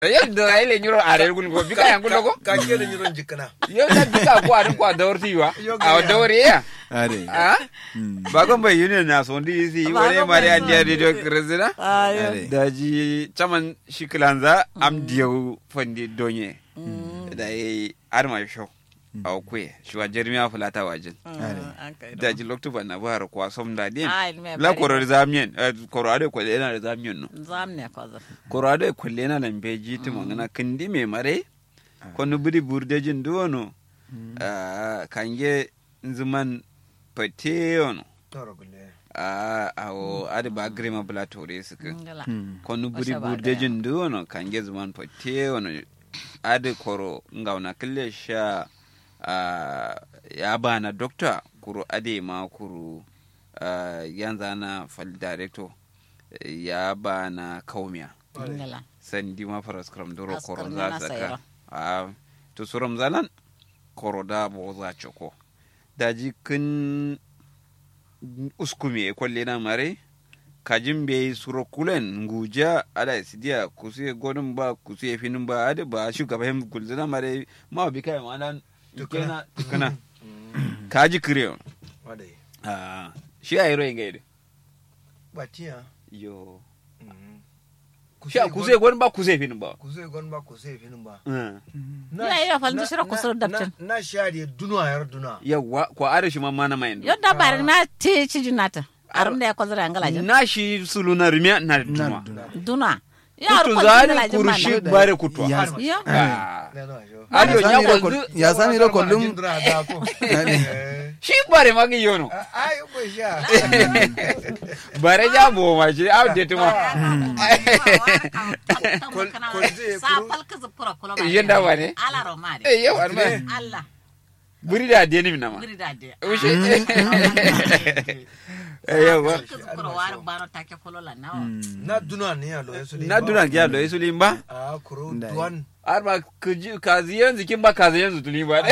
yadda ai le nyuro are gun go bika yang gun ko ka ke da nyiron jikana yo da bika ko arin ko dawrti wa Yo a ga ya. dawri ya are ah bagon bai union na so ndi si wore Bagon mari bai an dia radio krezina ayo are daji chaman shikilanza am dieu fandi donye da yi arma show a kwe shuwa jermiya fulata wajin daji loktu ban na buhar kwa som da din Ai, me la bari. koro zamien koro ade kwalle na zamien no zam ne ko zam koro ade kwalle na lambe jiti mo ngana kindi me mare kono budi burde jin duwono ah, kange nzuman pateyono toro gulle a awo ade ba grima bula tore suka ngala kono budi Washa ba burde daya. jin duwono kange zuman pateyono ade koro ngauna kille sha ah, ya bana doctor kuro ade ma kuro ah, yanzu na fal director eh, ya bana kaumiya ngala sandi ma faras kram doro As koro kram za yana saka sayra. a to suram zalan koro da bo za choko daji kin uskumi e kwalle na mare kajin be suro kulen nguja ada sidia kusie godin ba kusie finin ba ade ba shugaba hem kulzina mare ma bi kai ma nan Tukuna. tukana tukana kaji kire wadai a shi a yero ingaide batiya yo Ku shi a sai kusie godin ba kusie finin ba ku sai gon ba ku sai finin ba Mm. Ya, ya, fal da shira ku sur dabtin. na shari'a duna yar duna yawwa ko are shi ma mana mai yo da bar ma te ci junata arum da ko zara ngala jin na shi sulu na rimya na duma duna ya kutu ko zari ngala jin kurushi mana bare kutwa Ya- Ya. Ah. ne no jo Aliyo Ya nya sami ko reko- ya sami ro kollum Jindra da ko Eh. shi bare magi yono ai ko sha bare ja bo ma shi update ma sa fal ka zupura kula ba Yenda ba ne? ala romade eh yau arma Allah buri da deni mina ma guri da de ushi eh yawwa ka zupura war baro take kolola nawa na duna ne ya lo yesu na duna gya lo yesu limba a kuro Ndai. duwan arma kuji kazi yanzu kin ba kazi yanzu tulimba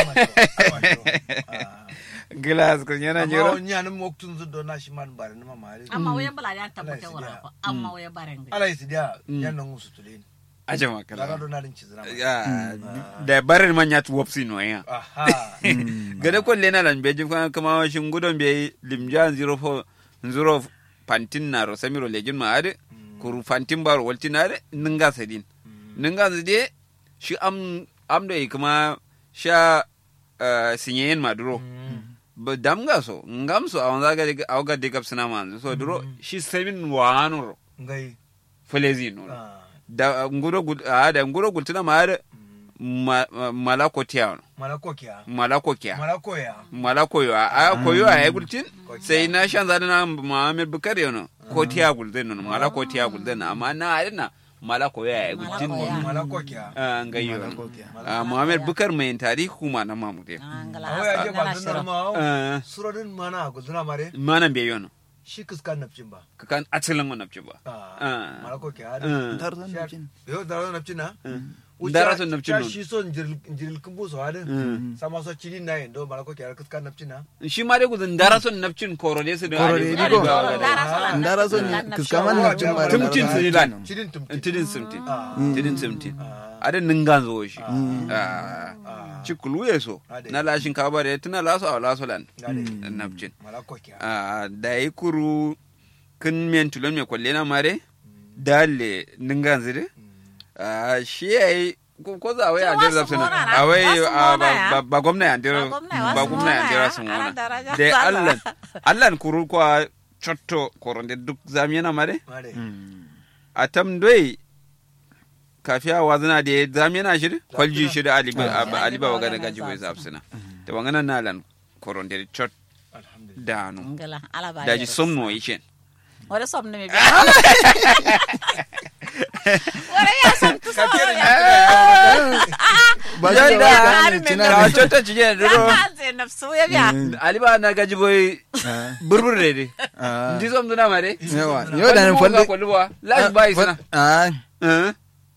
glass kun yana amma jiro wani yanin moktun zu do na shi man bare na mamari amma wayan bala ya tabbata Allah ya wara ko amma wayan bare ngai ala isi dia yan nan musu tulin aje ma daga kala do na din cizra ma ya da bare man ya tuwopsi no ya aha gada kwalle na lan beji kuma kama shin gudon be limja zero fo zero pantin na ro samiro lejin ma ade kuru fantin baro waltin ade ninga sadin ninga zide shi am am da kuma sha eh, sinyeyen ma duro ba damga so ngam so awan zaga de awga de gap sina man so duro shi seven wano ngai felezi no ah da nguro gul a da nguro gultina ma ade ma- ma- malako tiya malako kya malako kya malako ya mala koyo a koyo a yagultin sai na shan zada na Muhammad Bukari yono ko tiya gulden no mala ko tiya gulden amma na adina mala koyo a yagultin Mala koya. malako kya a ngayo Malako kya. a Muhammad Bukar mai tarihi kuma na mamude ngala awo ya je ba ngala dun shiro ma Eh, surodin mana guduna mare manan be yono shi kiskan nafcin ba kakan asalin wannan ci ba ah Ah. malako kya Eh, tar zan Shar- jin yo daro nafcin na Dara son nafcin Cha nun. shi son jiril kumbu so hadin Mm. sama so chiri na yendo malako kya kiskan nafcin na shi ma dai gudun dara son nafcin koro ne su da Koro ali- ne, ali digo. ba wa Dara gada. son ndara son kiskaman na cin bare Tumcin su ne lan chirin tumtin tidin simtin Ah. tidin simtin Ah. adin ningan zo shi Ah. Ah. Ah. cikulu ya so Ade. na lashin kaba da tuna laso a laso lan Gade. nafcin malako kya a da yi kuru kin men tulon me kwalle na mare dale ningan zire a shi ya yi ko ko za a wai Ce an jira wasu zafsina mona na, a wai wasu a mona ba- ya. ba- ba gwamna ya jira Ba gwamna ya, ba wasu gwamna ya mona jira ya, sun ana mona daraja da sallah. allan allan kuru kwa chotto koronde duk zamiyana mare mare a tam doi kafiya wazina da ya zamiyana shi kwalji shi da aliba Ah. aliba wa gada Aliba gaji wa bai gada zafsina da wangana nalan koronde chot alhamdulillah danu ngala ala ba daji somno ishen wala som ne me bi wala ya som tu so ba Ya shi da, da ne cina ka ne chota chije ya duro ka ze nafsu ya biya aliba na gaji boy Ah, burbur de de ah. ndi som duna mare yawa yau da nan falle kwalwa la ba isna ah eh